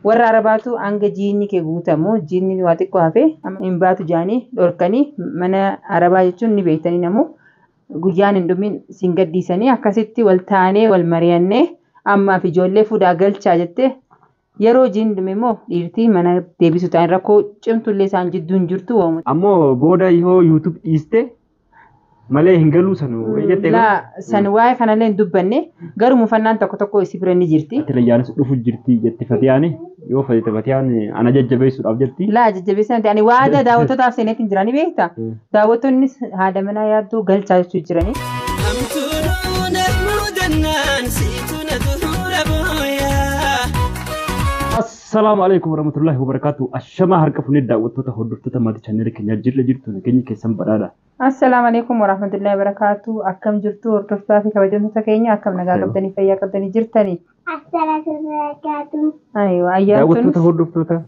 warra arabaatu hanga jiinni kee guutamu jiinni waa xiqqoo hafe hin baatu jaanii dhorkanii mana arabaa jechuun ni beektanii namu guyyaan hin dhumin siin gaddiisanii akkasitti wal taanee wal mari'annee ammaaf ijoollee fuudhaa galchaa jettee yeroo jiin dhume immoo dhiirtii mana deebisu ta'an rakkoo cimtullee isaan jidduu hin jirtu waamu. Ammoo booda yoo yuutuub dhiiste malee hin galuu sanu jettee Laa san waa'ee kanallee hin dubbanne garuu mufannaan tokko tokko isii bira ni jirti. Tilayyaanis dhufu jirti jetti Fatiyaani yoo fedhite Fatiyaan ana jajjabeessuudhaaf jetti. Laa jajjabeessan ta'anii waada daawwattootaaf seeneetiin jiranii beektaa? Daawwattoonnis haadha manaa yaadduu galchaa jechuu jiranii. Hamtuunuu narmuu dannaan siitu na tuhuura booyaa. Assalaamu alaikum warahmatullahi wabarakatuh. Ashamaa harka fuunee daawwattoota hordoftoota maatii chaanneelii keenyaa jirra jirtu nageenya keessan badhaadha. Assalaamu alaikum warahmatullahi wabarakatuh. Akkam jirtu hordoftoota fi kabajamtoota keenya akkam nagaa qabdanii fayyaa qabdanii jirtanii. Assalatu barakatuh. Aywa ayyaan Daawwattoota tun hordoftoota.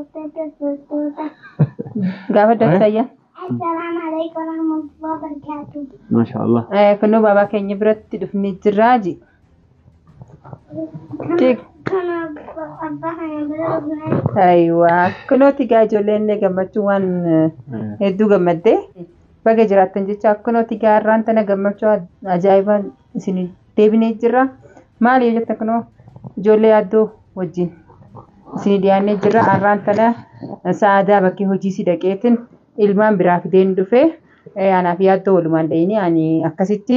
gaafa dabsa ayyaan. Assalamu alaikum warahmatullahi wabarakatuh. Maasha Allah. Kunnoo baabaa keenya biratti dhufnee jirraaji. Kana abbaa kana bira dhufnee Aywa kunooti gaa ijoolleen gammachuu waan eh, hedduu gammaddee baga jiraattan jecha akkunooti gaa har'aan tana gammachuu ajaa'ibaa isin deebinee jirra. Maali yoo jettan kunoo ijoollee yaaddoo wajjin isin dhiyaannee jirra. Har'aan tana sa'aadaa bakkee hojii si dhaqeetiin ilmaan biraa fideen dhufee eh, anaaf yaaddoo walumaan dha'inii ani akkasitti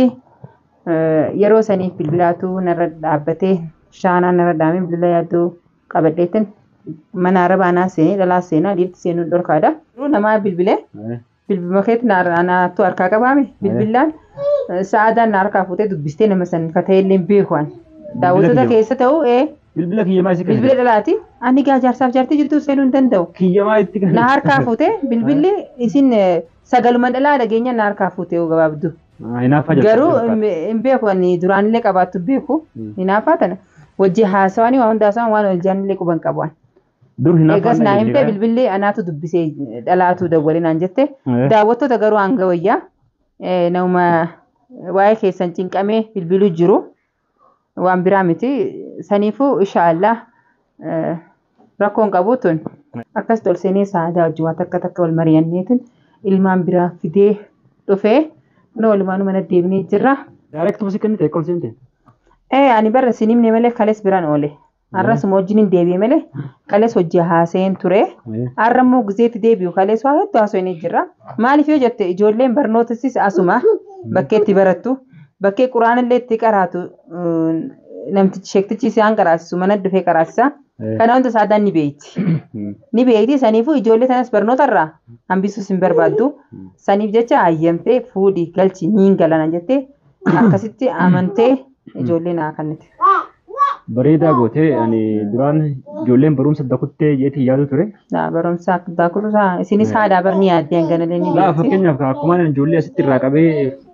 eh, yeroo saniif bilbilaatu narra dhaabbatee shaanaan narra dhaabee bilbila yaaddoo qabadheetiin mana arabaa anaa seenee dhalaa seenaa dhiirti seenuun dhorkaadha. Namaa bilbilee bilbiluma keetti naattu harkaa qabaame bilbilaan sa'aadaan na harkaa fuutee dubbistee nama san fata'ee illee beekuan. Daawwattoota kiyya. keessa ta'u ee Bilbila kiyyamaa isi bilbila dhalaati ani gaa jaarsaaf jaartii jirtu seenuu hin danda'u. Kiyyamaa itti kan. Na harkaa fuutee bilbilli isin eh, sagaluma dhalaa dhageenya na harkaa fuutee yoo gabaabdu. Hinaaffaa Garuu hin hin beeku ani duraanillee qabaattu beeku hinaaffaa tana wajji haasawanii waan hunda haasawaan waan wal jaanillee quban qaban. Dur hinaaffaa Eegas naa himte bilbilli anaatu dubbisee dhalaatu dawwalee naan jette. Eh. Daawwattoota garuu hanga wayyaa eh, nama waa'ee keessan cinqamee bilbiluu jiru waan biraa miti. Saniifuu inshaallah eh, rakkoon qabu tun akkas tolseenee sa'aadaa wajjin waan takka takka wal mari'anneetiin ilmaan biraa fidee dhufee nu walumaan mana deebinee jirra. Direct musii kenni ta'e qolseente. Eh, ani barra isin himne malee kalees biraan oole. Har'as immoo wajjin hin deebi'e malee kalees hojii haasa'een ture. Har'a immoo gizeetti deebi'u kalees waa hedduu haasa'anii jira. Maaliif yoo jette ijoolleen barnootassis asuma bakkee itti barattu bakkee quraanillee itti qaraatu mm, namtichi sheektichi isaan qaraasisu mana dhufee qaraasisa. Kana hunda saadaan ni beeyti. Ni beeyti saniifuu ijoollee sanas barnootarraa hambisuus hin barbaaddu. Saniif jecha hayyamtee fuudhii galchi niin galana jettee akkasitti amantee ijoollee naa kannite. Bareedaa gootee ani duraan ijoolleen barumsa dakuttee jeetii yaadu ture. Daa barumsaa daakutusaa isinis haadhaa barni yaaddee hanganalee ni Laa beekti. fakkeenyaaf akkuma ani ijoollee asitti irraa qabee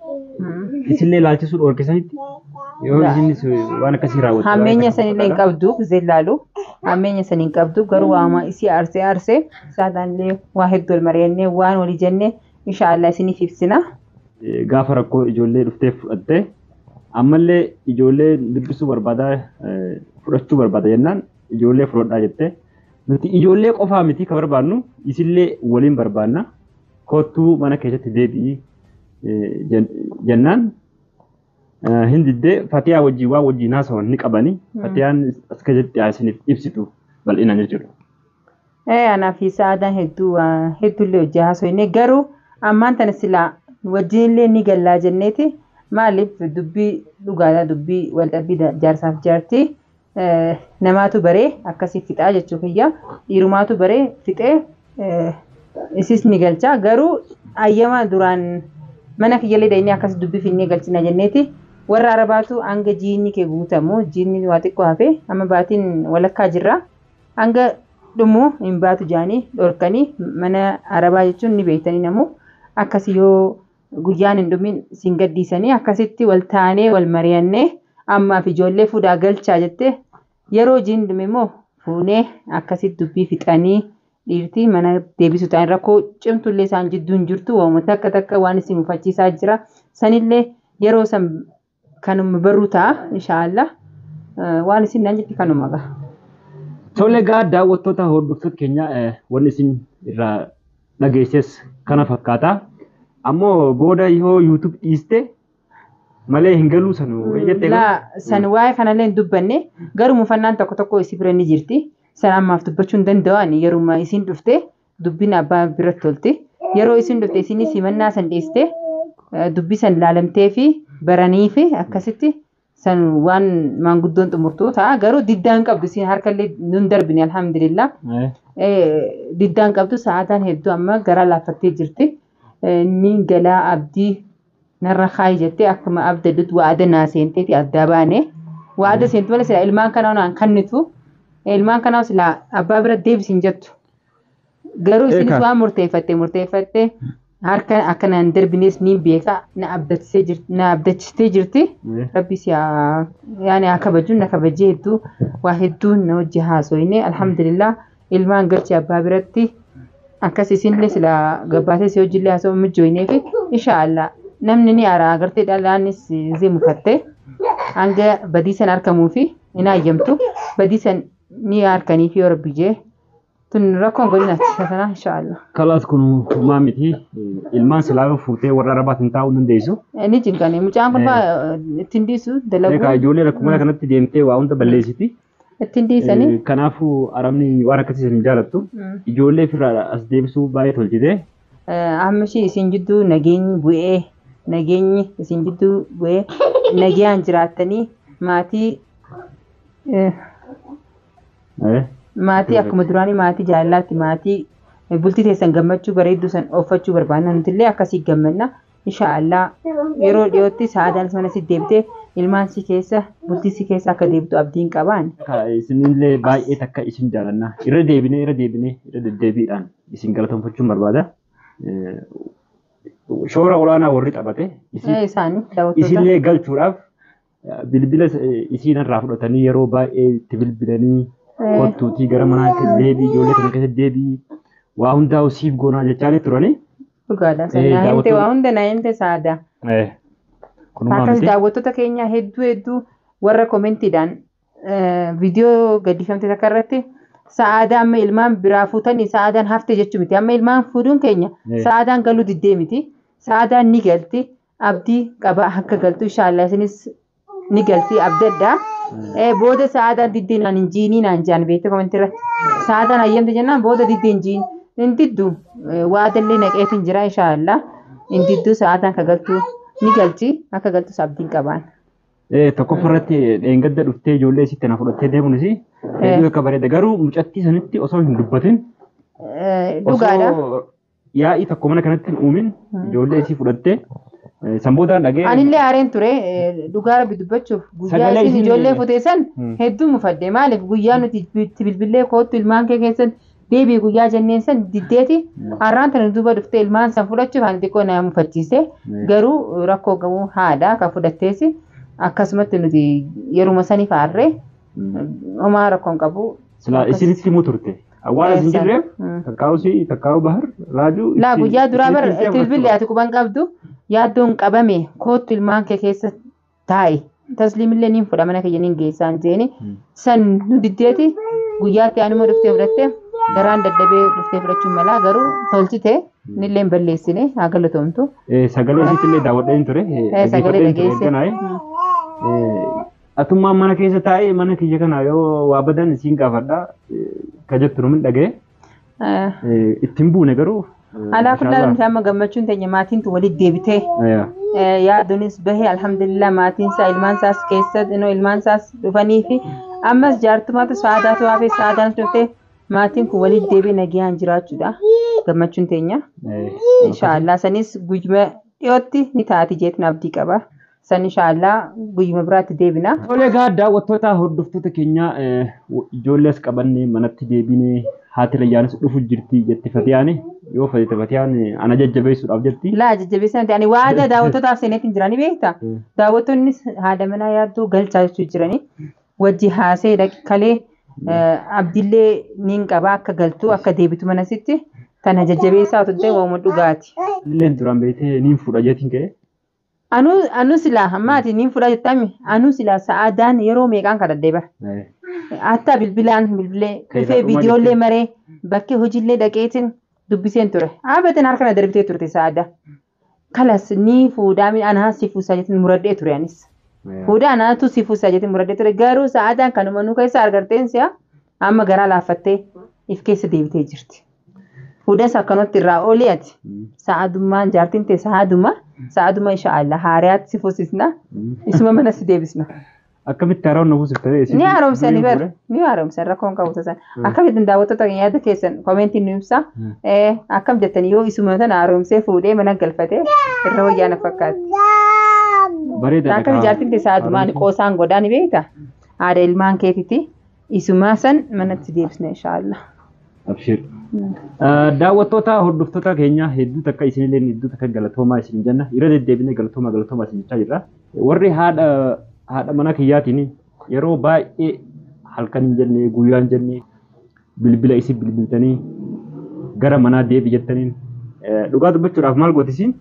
Mm. isinlee ilaalchisuu dhoorkisanitti yoo Laa. isinis waan akkasii raawwatu. Hammeenya sanillee hin qabdu zeellaalu. Hammeenya san hin qabdu garuu waama isii arsee arsee saadaallee waa hedduu wal mari'annee waan walii jennee inshaallah isiniif ibsina. Eh, Gaafa rakkoo ijoollee dhuftee fudhattee ammallee ijoollee dubbisuu barbaadaa eh, fudhachuu barbaada jennaan ijoollee fudhadhaa jettee nuti ijoollee qofaa miti kan barbaadnu isillee waliin barbaadna kottuu mana keessatti deebi'ii eh, jen- jennaan eh, hin diddee fatiyaa wajjin waa wajjin haasawan ni qabani fatiyaan as keessatti isiniif ibsitu bal'inaan jechuudha. Eh, anaa fi saadaan hedduu waa hedduullee hojii haasofne garuu ammaan tana silaa wajjinillee ni gallaa jenneeti maaliif dubbii dhugaadhaa dubbii waldhabbii da- jaarsaaf jaartii eh, namaatu baree akkasii fixaa jechuu kiyya dhiirumaatu baree fixee eh, isis ni galcha garuu ayyama duraan mana kiyyallee dayinee akkas dubbii finnee galchina jenneeti warra arabaatu hanga jiinni kee guutamu jiinni waa xiqqoo hafe amma baatiin walakkaa jirra hanga dhumu hin baatu jaanii dhorkanii mana arabaa jechuun ni beektanii namu akkasi yoo guyyaan hin dhumin siin gaddiisanii akkasitti wal taanee wal mari'annee ammaaf ijoollee fuudhaa galchaa jettee yeroo jiin dhume immoo fuunee akkasitti dubbii fixanii dhiirtii mana deebisu ta'an rakkoo cimtullee isaan jidduu hin jirtu waamuu takka takka waan isin mufachiisaa jira sanillee yeroo san kanuma baruu ta'a inshaallah waan isin naan jetti kanuma ga'a. Tole egaa daawwattoota hordoftoota keenya eh, wanni isin irraa dhageesses kana fakkaata. Ammoo booda yoo YouTube dhiiste malee hin galuu sanu jettee Laa san waa'ee kanallee hin dubbanne garuu mufannaan tokko tokko isii bira ni jirti. San ammaaf dubbachuu hin danda'an yeruma isiin dhufte dubbiin abbaa biratti tolti. Yeroo isiin dhufte isiin simannaa san dhiiste eh, dubbii san ilaalamtee fi baranii fi akkasitti san waan maanguddoon xumurtuu ta'a. Garuu diddaan qabdu isiin harkallee nun darbine alhamdulillah. Eh, Eh, diddaan qabdu sa'aataan hedduu amma gara laaffattee jirti. Eh, Ni galaa abdii narra kaayi jettee akkuma abdaddutti waada naa seenteeti adda baane. Waada seentu malee sila ilmaan kanaa naan kannitu. Ilmaan kanaa sila abbaa bira deebisin jettu. Garuu isinis Eekaa. waan murteeffatte murteeffatte harka akka naan darbines ni beeka na abdachisee jirti na abdachistee jirti. eh. Rabbi si haa yaani haa kabaju na kabajee hedduu waa hedduu na wajji haasoyne alhamdulillah ilmaan galchee abbaa biratti akkas isinillee sila gabbaatee si hojillee haasoo mijjooynee fi inshaallah namni ni aara agartee dhalaanis zee mukatte hanga badiisan harkamuu fi hin hayyamtu badiisan ni harkanii fi yoo rabbi jee tun rakkoon godina sana inshaallah. Kalaas kun homaa miti. Eh, Ilmaan silaa fuutee warra arabaatiin taa'uu hin dandeessu. Ni jinkane mucaan kun Eh. faa ittiin dhiisu Egaa dalaguu ijoollee rakkuma kanatti deemtee waa hunda balleessiti. ittiin dhiisanii. Eh, Kanaafuu arabni waan akkasii hin jaalattu. Mm. Ijoollee ofirraa as deebisuu baay'ee tolchite. amma ishee isin jidduu nageenyi bu'ee nageenyi isin jidduu bu'ee nagayaan jiraattanii maatii eh, Eh, maatii akkuma duraanii maatii jaalalaatti maatii eh, bultii teessan gammachuu bareedduu san oofachuu barbaadna nutillee akkasii gammanna inshaallah yeroo dhiyootti sa'aadaanis mana si deebitee ilmaan si keessa bultii si keessa akka deebitu abdiin qabaan Ka- Isinillee baay'ee takka isin jaalanna. Irra deebinee irra deebinee irra deddeebiidhaan isin galateeffachuun barbaada. Eh, Shoora olaanaa warri taphate isin Eh, isaanii daawwattoota isinillee galchuudhaaf eh, bilbila eh, isiin irraa fudhatanii yeroo baay'ee itti bilbilanii Eh. kottuutii gara manaa deebii ijoollee kana keessa deebii waa hundaa siif goonaa jechaa turanii. dhugaadha Eh, sana hinte daawwattoota- waa hunda na hinte saadaa Kunumaa Akkas miti. daawwattoota keenya hedduu hedduu warra koomentiidhaan viidiyoo gaddifamte takka irratti sa'aadaa amma ilmaan biraa fuutanii sa'aadaan hafte jechuu miti. Amma ilmaan fuudhuun keenya Eh. sa'aadaan galuu diddee miti. Sa'aadaan ni galti. Abdii qaba akka galtu inshaallah isinis ni galti abdaddaa. Eh, Booda sa'aadaan diddee naan hin jiinii naan jaan beekte koomentii irratti. Sa'aadaan hayyamte jennaan booda diddee hin jiin. Hin diddu waadallee naqeetiin jira inshaallah. Hin diddu sa'aadaan ka galtu ni galti akka galtus abdiin qabaan. Eh, tokkoffaa irratti dheengadda dhuftee ijoollee isitti na fudhattee deemuunis hedduu akka bareeda garuu mucattii sanitti osoo hin dubbatin Eh, Dhugaadha. osoo yaa'ii tokko mana kanatti hin uumin ijoollee isii fudhattee eh, sanboodaan dhagee Anillee aareen ture eh, dhugaa rabbi dubbachuuf guyyaa Sagalee isin isin- ijoollee futeessan Hmm. hedduu mufadde maaliif guyyaa nuti itti bilbilee koottu ilmaan kee keessan deebii guyyaa jenneen san diddeeti har'aan tana duuba dhuftee ilmaan san fudhachuuf ani xiqqoo na mufachiise Hmm. garuu rakkoo gabuu haadha kan fudhatteesi akkasumatti nuti yeruma saniif aarree homaa rakkoon qabu. silaa Akkas- isinitti himuu turte awwaala isin Eessa? jirreef Hmm. takkaa'u si takkaa'u bahar raajuu Laa itti- guyyaa duraa bar isinitti itti bilbillee ati quban qabdu yaaddoon qabame koottu ilmaan kee keessa taa'i. Tasliimillee niin fudha mana kiyya niin geessaan jeeni. Hmm. San nu diddeeti guyyaatti anuma dhuftee fudhatte garaan daddabee dhuftee fudhachuun malaa garuu tolchite nillee hin balleessine haa galatoomtu. Eh, sagalee isiitti illee daawwadheen ture eh, Eh, Sagalee dhaggeeffadheen ture dhageesse. erga naa'e. Eh, Atummaan mana keessa taa'ee mana kiyya kana yoo waa badan isiin gaafadha eh, ka jettu numin dhagee eh, ittiin buune garuu. eh, Alaa kullaa inshallah. nuti amma gammachuun teenya maatiin tu walitti deebitee Eh, Eh, yaaduunis bahee alhamdulillah maatiin isaa ilmaan isaas keessa inoo ilmaan isaas dhufanii fi ammas jaartumaatu saadaatu hafe saadaan dhuftee maatiin kun walitti deebi'ee nagayaan jiraachuudha gammachuun teenya eh, inshaallah sanis guyyuma dhiyootti ni taati jeetin abdii qaba san inshaallah guyyuma biraatti deebina. Tole egaa daawwattoota hordoftoota keenya eh, ijoollees qabannee manatti deebinee haati rayyaanis dhufu jirti jetti Fatiyaani yoo fedhate Fatiyaan eh, ana jajjabeessuudhaaf jetti. Laa jajjabeessan ta'anii waada daawwattootaaf seeneetiin jiranii beekta. Mm. Daawwattoonnis haadha manaa yaadduu galchaa jechuu jiranii wajji haasee kalee abdillee niin qabaa akka galtuu akka deebitu manasitti tana jajjabeessaa turte waamuma dhugaati. Illeen duraan beektee niin fuudha jeetiin ka'e. Anuu anuu silaa ammaati niin fudhaa jettami anuu silaa sa'aadaan yeroo meeqaan kadhadhee bara. Eh, Hatta bilbilaan bilbilee Kan dhufee irraa dhumaa viidiyoolee jettee. maree bakkee hojiillee dhaqeetiin dubbiseen ture. Dhaabateen harka na darbitee turte sa'aada. Kalas ni fuudhaa mi anaa si fuusaa jettiin muradhee ture anis. eh, Fuudhaa anaatu si fuusaa jettiin muradhee ture garuu sa'aadaan kanuma nu keessa argarteen si'a amma garaa laaffattee if keessa deebitee jirti. Fuudhas akkanatti irraa oolii ati. mm, Sa'aadummaan jaartiin ta'e sa'aaduma sa'aaduma inshaallah haariyaatti si fuusisna mm. isuma mana si deebisna. Akkamitti haroon na buusiftee isin Ni haaromsanii durii bara. fuudhe? Ni haaromsan rakkoon qabu tasan. Akkamittiin daawwattoota yaada keessan koomeentiin nu ibsa. Mm. Eh, Akkam jettanii yoo isuma sana haaromsee fuudhee mana galfatee irra wayyaa na fakkaatti. Bareeda. Akka ijaartiin ta'e sa'aadumaan qoosaan godhaa ni beekta. Haadha ilmaan keetiti. Isuma san manatti deebisna inshaallah. Abshir. Daawwattoota hordoftoota keenya hedduu takka isinillee hedduu takka galatoomaa isin jenna. Yeroo deddeebinee galatoomaa galatoomaa isin jechaa jirra. Warri haadha haadha mana kiyyaatiin yeroo baay'ee halkan hin jenne guyyaa hin jenne bilbila isin bilbiltanii gara manaa deebi jettaniin eh, dhugaa dubbachuudhaaf maal gootisiin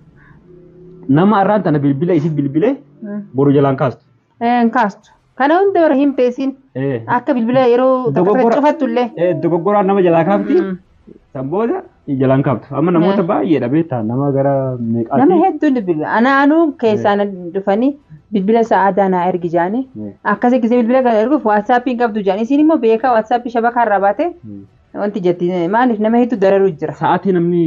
nama arraan tana bilbila isin bilbilee boru jalaan kaastu. Hin kaastu. Kana hunda bara hin beesin. Eh, Akka bilbila yeroo takka Dogoggora- cufattullee. eh, Dogoggoraan nama jalaa kaafti. Mm. San booda jalaan kaaftu. Amma namoota baay'eedha beektaa nama gara meeqaati. Nama hedduun bilbila. Ana anuu keessaan dhufanii bilbila sa'aadaa naa ergi jaanii. Eh, Akkasii gisee bilbila kana erguuf waatsaappiin qabdu jaanii. Isin immoo beekaa waatsaappii shabakaa irraa baate mm. wanti jetti maaliif nama hedduu dararuu jira. Sa'aatii namni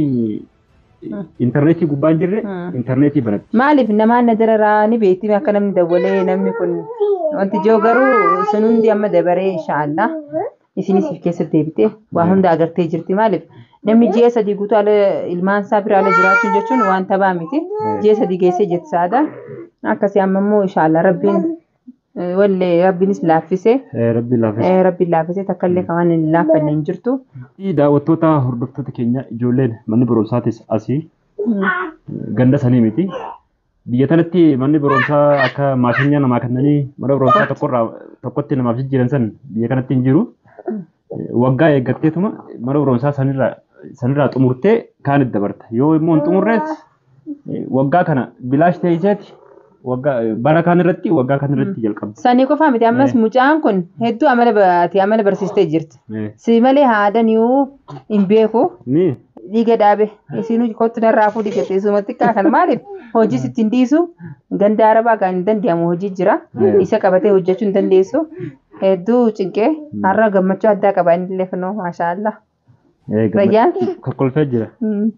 intarneetii gubbaa hin jirre Mm. intarneetii banatti. Maaliif namaan na dararaa ni beekti akka namni dawwalee namni kun wanti jiru garuu sun hundi amma dabaree inshaallah isinis if keessa deebitee waa hunda agartee jirti maaliif namni ji'a sadii guutuu ala ilmaan isaa bira ala jiraachuun jechuun waan tabaa miti ji'a sadii geessee jetti saada akkasii amma immoo inshaallah rabbiin eh, wallee rabbiinis laaffisee Eh, Rabbi laafes. eh, rabbiin laaffisee takka illee kan waan hin laaffanne hin jirtu. Daawwattoota hordoftoota keenya ijoolleen manni barumsaatis asii ganda sanii miti. Biyya kanatti manni barumsaa akka maashinyaa namaa kennanii mana barumsaa tokkorraa tokkotti namaaf jijjiiran san biyya kanatti hin jiru. Waggaa eeggatteetuma mana barumsaa sanirraa sanirraa xumurtee kaanitti dabarta. Yoo immoo hin xumurrees eh, waggaa kana bilaash teesseeti waggaa bara kaan irratti waggaa kaan irratti jalqabdi. Sanii qofaa miti ammas mucaan kun hedduu amala baatee amala barsiistee jirti. Eh, Si malee haadhan yoo hin beeku Ni dhiiga dhaabe isin kottu narraa fuudhi jettee isumatti kan maaliif hojii sitti hin dhiisu ganda arabaa kan hin danda'amu hojii jira isa qabatee hojjechuu hin dandeessu hedduu cinqee har'a gammachuu addaa qaba inni illee kunoo maashaallah eh, Rayyaan? kokkolfee jira.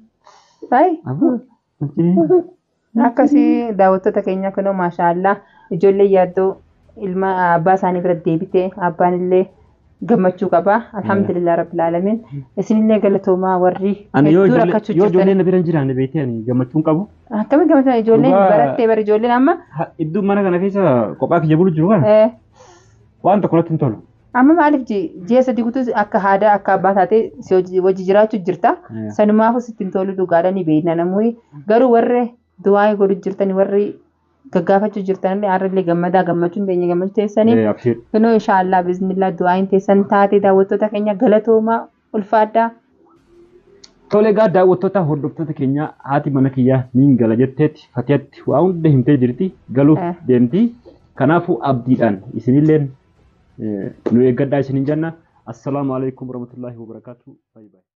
Hai Abbo, akkasii daawwattoota keenya kunoo maashaallah ijoollee yaaddoo ilma abbaa isaanii bira deebitee abbaan illee gammachuu qaba alhamdulillah rabbil alamin isinillee galatoomaa warri Ani yoo hedduu ijoollee rakkachuu yoo jirtan ijoollee na bira hin jiraanne beektee ani gammachuun qabu. Akkamitti gammachuu ijoolleen Dhugaa- barattee bara ijoolleen amma Ha- Iddoo mana kana keessa kophaa kiyya bulu jiru kana eh, waan tokko natti hin tolu. amma maaliif ji- ji'a sadii guutuu akka haadha akka abbaa taatee si hojii hojii jiraachuu jirta. Eh. Sanumaafuu sitti hin tolu dhugaadha ni beekna namni garuu warri du'aa godhu jirtan warri gaggaafachuu jirtan illee har'illee gammadaa gammachuun teenya gammachuu teessanii Eh, Abshir. kunoo inshaallah biznillah du'aayin teessan taate daawwattoota keenya galatoomaa ulfaadhaa. Tole egaa daawwattoota hordoftoota keenya haati mana kiyyaa niin gala jetteetti fatiyatti waa hunda himtee jirti galuuf Eh. deemti. Kanaafuu abdiidhaan isinilleen eh, nu eeggadhaa isinin jenna. Assalaamu alaikum warahmatullaahi wabarakaatu. Bye bye.